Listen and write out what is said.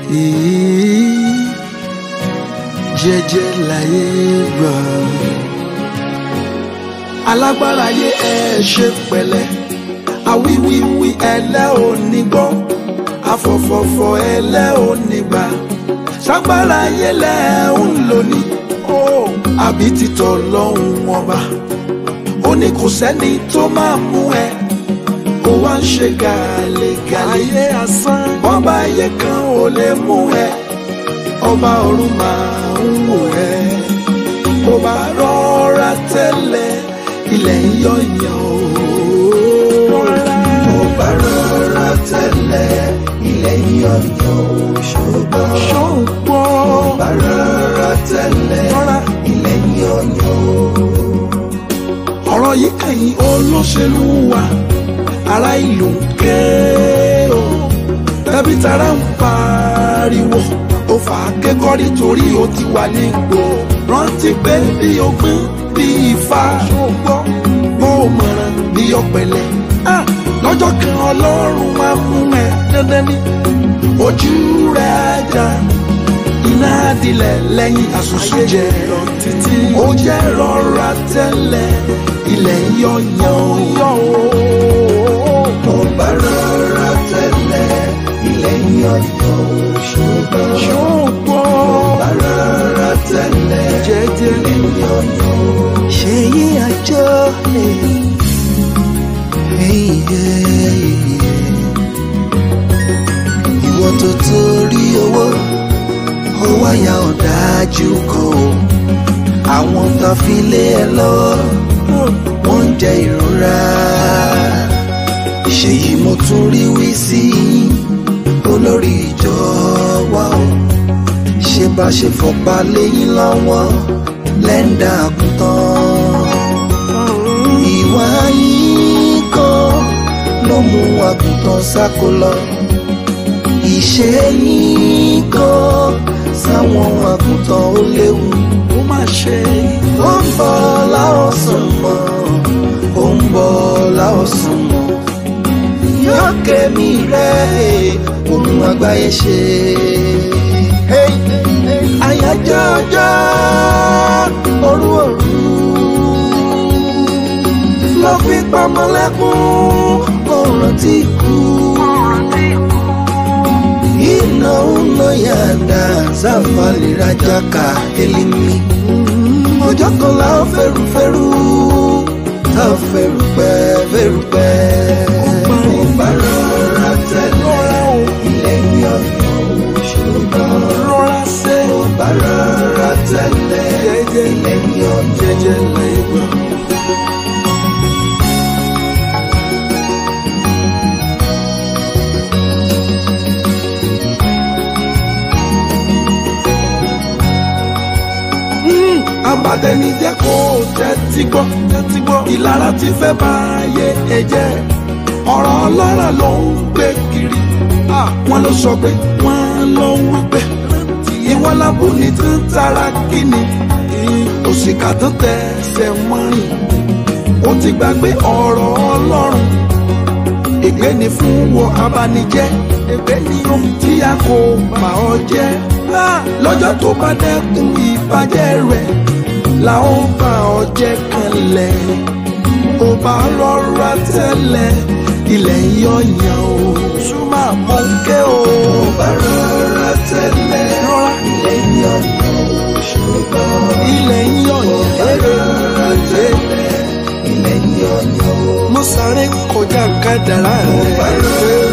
Èé, jẹ́jẹ́ láyé gbà. alágbára ayé ẹ ṣe pẹ̀lẹ́ àwíwíwí ẹlẹ́ òní gbọ́ afọ̀fọ̀fọ̀ ẹlẹ́ òní gbà ságbára ayé lẹ́ ń lò ní ó àbí títọ́ lọ́hùn ọba ó ní kò sẹ́ni tó máa mú ẹ ó wá ń ṣe gàlégàlé ayé asán bọ́ba ayé kan ò lè mú ẹ ọba ọ̀run máa ń wò ẹ bó bá rọra tẹ́lẹ̀ ilẹ̀ ń yọ̀yàn o. Mo bá rọra tẹ́lẹ̀ ilẹ̀ yọ̀yọ̀ ṣùgbọ́n. ṣọ́gbọ́n Mo bá rọra tẹ́lẹ̀ rọra ilẹ̀ yọ̀yọ̀. ọ̀rọ̀ yìí kẹ́yìn olóṣèlú wa ará ìlú ń ké o tẹ̀bí tara ń pariwo ó fà á kékọ́rí torí ó ti wà nígbò rántí pé bí ogbín bí ifá ṣùgbọ́n bó o mọ̀ràn bí ọ̀pẹ̀lẹ̀ Ah, lọ́jọ́ kan ọlọ́run máa mú ẹ dandan ní ojú rẹ̀ ajá iná dilẹ̀ lẹ́yìn àṣùṣù jẹ́ lọ títí. ó jẹ́ rọra tẹ́lẹ̀ ilẹ̀ ń yọ̀yàn yọ̀ o. Mo bá rọra tẹ́lẹ̀ ilẹ̀ yọ̀yọ̀ ṣùgbọ́n. Mo ṣùgbọ́n bá rọra tẹ́lẹ̀ jẹ́jẹ́ ilẹ̀ yọ̀yọ̀. ṣe yí àjọ Ìwọ tó torí owó ó wáyà ọ̀dájú kan o. Àwọn tó fi lé ẹ lọ́wọ́ wọ́n ń jẹ ìrora. Ṣèyí mo tún rí wí sí olórí ìjọ wa o. Ṣé bá ṣe fọ̀pá léyìn lọ́wọ́ lẹ́ńdà àkútàn. Ìwà yín kan ló mú àgùntàn sáko lọ. Ìṣe yín kan sáwọn àgùntàn ó léwu. ó má ṣe Ó ń bọ̀ láọ̀sán mọ́, ó ń bọ̀ láọ̀sán mọ́. Yóò kẹ́mi rẹ̀ ohun àgbáyé ṣe. Àyájọ́ ọjọ́ òru òru ló fi pamọ́ lẹ́kún ọ̀ràn tí kú. Iná iná yàda sáfàlì rajà ká elimi. Ọjọ́ kan la ó fẹ́rù fẹ́rù, tá ó fẹ́rù pẹ́ fẹ́rù pẹ́. Mo bá rọra tẹ́lẹ̀ ilẹ̀ yọ̀yọ̀ ṣùgbọ́n. rọra ṣe Mo bá rọra tẹ́lẹ̀ jẹ́jẹ́ ilẹ̀ yọ̀yọ̀ jẹ́jẹ́ lẹ́gbọ̀n. abatẹni jẹ́ kó tẹ́tí gbọ́ tẹ́tí gbọ́ ìlara ti fẹ́ bá ayé ẹ jẹ́ ọ̀rọ̀ ọlọ́rọ̀ ló ń gbé kiri wọ́n ló sọ pé wọ́n ló ń wí pé ìwọ́n lábò ní tí ń tara kíni òṣìkà tó tẹsẹ̀ wọ́n rìn ó ti gbàgbé ọ̀rọ̀ ọlọ́run ègbé ni fún wọ abanijẹ́ ègbé ni ohun tí a kò bà ọ́ jẹ́ lọ́jọ́ tó bá dẹ́kun ìbàjẹ́ rẹ̀ la ó bá ọ jẹ́ kanlẹ̀ ó bá rọra tẹ́lẹ̀ ilẹ̀ ń yọ̀yàn o súnmọ́ àmọ́ńké o Mo bá rọra tẹ́lẹ̀ rọra ilẹ̀ yọ̀yọ̀ ṣùgbọ́n. ilẹ̀ ń yọ̀yàn Mo bá rọra tẹ́lẹ̀ ilẹ̀ yọ̀yọ̀. mo sáré kọjá kádàrá Mo bá rẹ̀. rọra